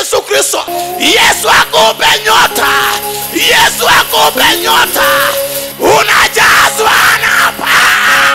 Yesu Kristo. Yesu akupe nyota, Yesu akupe nyota, unajazwa na paa.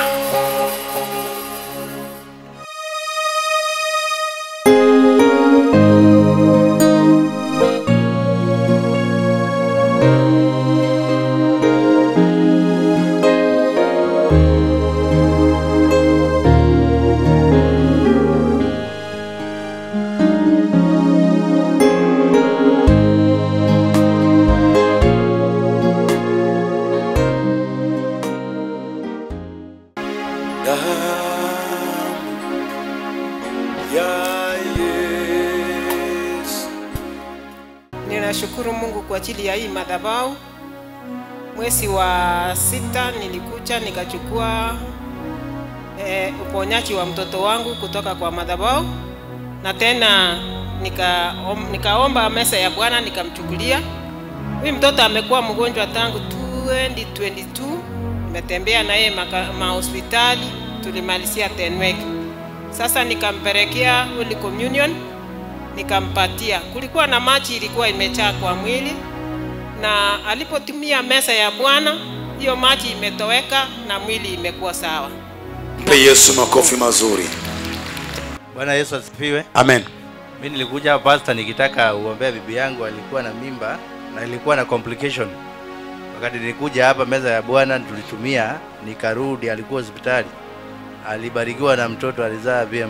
Ninashukuru Mungu kwa ajili ya hii madhabahu. Mwezi wa sita nilikuja nikachukua eh, uponyaji wa mtoto wangu kutoka kwa madhabahu, na tena nika, om, nikaomba mesa ya Bwana nikamchukulia. Huyu mtoto amekuwa mgonjwa tangu 2022 nimetembea na yeye maka- mahospitali, tulimalizia Tenwek. Sasa nikampelekea Holy Communion nikampatia. Kulikuwa na maji ilikuwa imejaa kwa mwili, na alipotumia meza ya Bwana, hiyo maji imetoweka na mwili imekuwa sawa. Mpe Yesu makofi mazuri. Bwana Yesu asifiwe. Amen. Mimi nilikuja hapa pastor nikitaka uombea bibi yangu alikuwa na mimba na ilikuwa na complication. Wakati nilikuja hapa meza ya Bwana tulitumia, nikarudi, alikuwa hospitali, alibarikiwa na mtoto, alizaa vyema.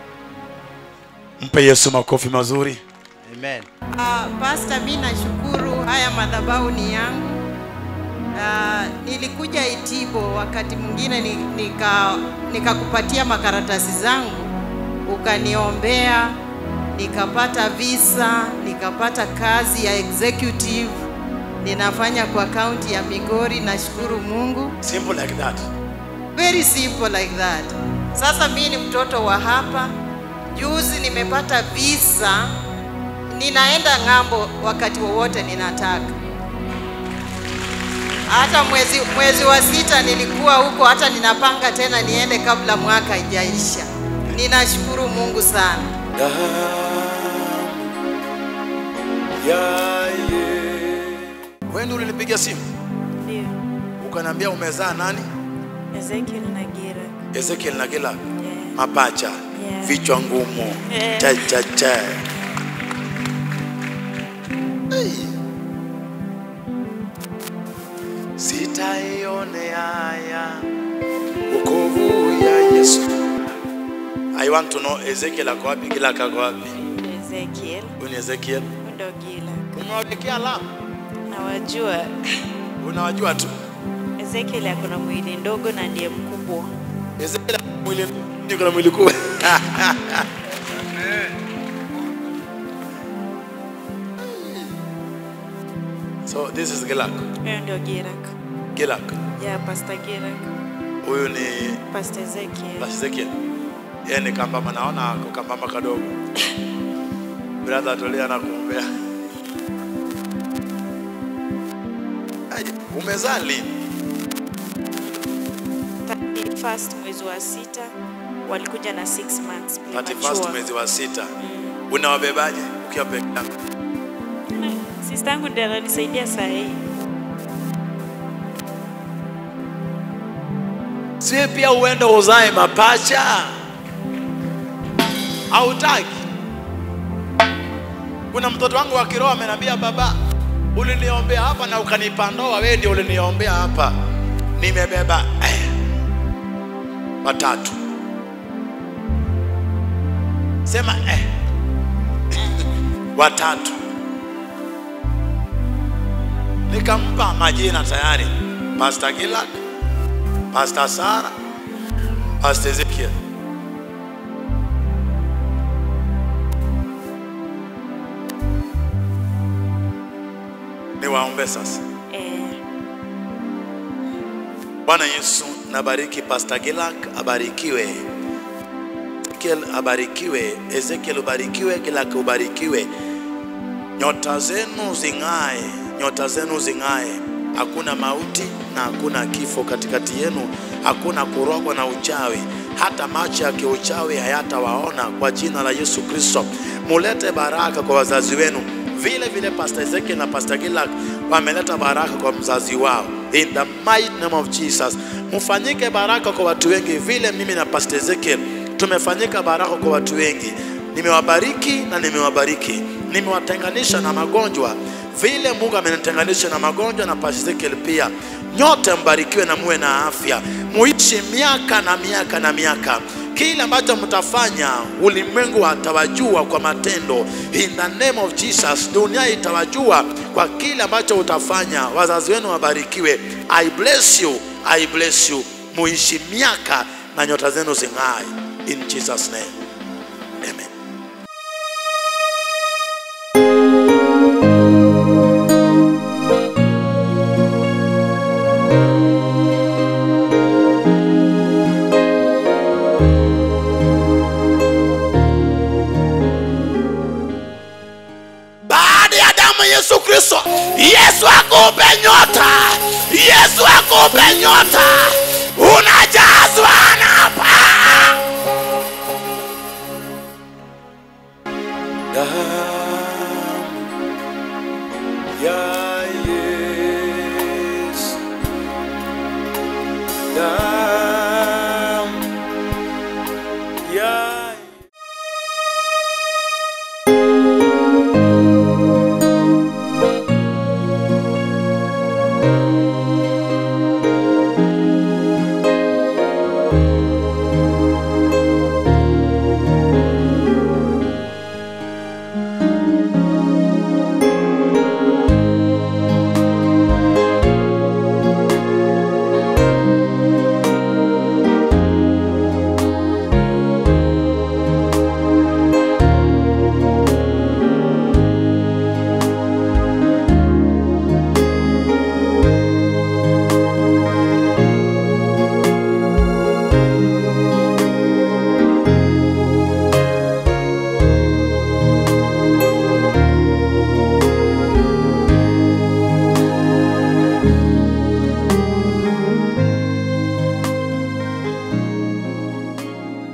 Mpe Yesu makofi mazuri. Amen. Uh, Pastor, mi nashukuru haya madhabahu ni yangu. Uh, nilikuja Itibo wakati mwingine ni- nika nikakupatia makaratasi zangu ukaniombea, nikapata visa, nikapata kazi ya executive ninafanya kwa kaunti ya Migori. Nashukuru Mungu, Simple like that. very simple like that. Sasa mi ni mtoto wa hapa. Juzi nimepata visa, ninaenda ng'ambo wakati wowote ninataka. Hata mwezi, mwezi wa sita nilikuwa huko, hata ninapanga tena niende kabla mwaka ijaisha. Ninashukuru Mungu sana. Wewe ndio ulinipigia simu Ndio, ukaniambia umezaa nani? Ezekiel Nagira. Ezekiel na kila Yeah. mapacha Yeah. vichwa ngumu Yeah. cha cha cha. Hey. Sitaione haya wokovu ya Yesu. I want to know Ezekiel ako wapi? Kila ako wapi? Ezekiel Huyu ni Ezekiel. ndo Gila. Umewawekea alama? Nawajua Unawajua tu. Ezekiel ako na mwili ndogo na ndiye mkubwa. Ezekiel ana mwili niko na mwili kubwa. So this is Gilak. Huyo ndio Girak. Gilak. Ya Pastor Girak. Huyu ni Pastor Ezekiel. Pastor Ezekiel. Yeye ni kambama, naona ako kambama kadogo. Brother Tolia anakuombea. Aje, Umezaa lini? 31st mwezi wa sita walikuja na 6 months 31st premature. mwezi wa sita. Unawabebaje ukiwa peke yako? Sister yangu ndiye ananisaidia saa hii. Siwe pia uende uzae mapacha? Hautaki? Kuna mtoto wangu wa kiroho ameniambia, baba, uliniombea hapa na ukanipa ndoa, wewe ndio uliniombea hapa. Nimebeba eh, watatu. Sema eh, watatu. Nikampa majina tayari, Pastor Gilak, Pastor Sara, Pastor Ezekiel. Niwaombe sasa. Eh, Bwana Yesu, nabariki Pastor Gilak, abarikiwe. Ezekiel abarikiwe, Ezekiel ubarikiwe, Gilak ubarikiwe. Nyota zenu zing'ae, nyota zenu zing'ae. Hakuna mauti na hakuna kifo katikati yenu, hakuna kurogwa na uchawi. hata macho ya kiuchawi hayatawaona kwa jina la Yesu Kristo. Mulete baraka kwa wazazi wenu, vile vile Pastor Ezekiel na Pastor Gilak wameleta baraka kwa mzazi wao, in the mighty name of Jesus. Mfanyike baraka kwa watu wengi, vile mimi na Pastor Ezekiel tumefanyika baraka kwa watu wengi. Nimewabariki na nimewabariki, nimewatenganisha na magonjwa vile Mungu amenitenganisha na magonjwa na Pastor Ezekiel pia. Nyote mbarikiwe na muwe na afya, muishi miaka na miaka na miaka. Kile ambacho mtafanya ulimwengu atawajua kwa matendo. In the name of Jesus, dunia itawajua kwa kile ambacho utafanya. Wazazi wenu wabarikiwe. I bless you, I bless you. Muishi miaka na nyota zenu zing'ae. In Jesus name. Amen. baada ya damu ya Yesu Kristo. Yesu akupe nyota, Yesu akupe nyota,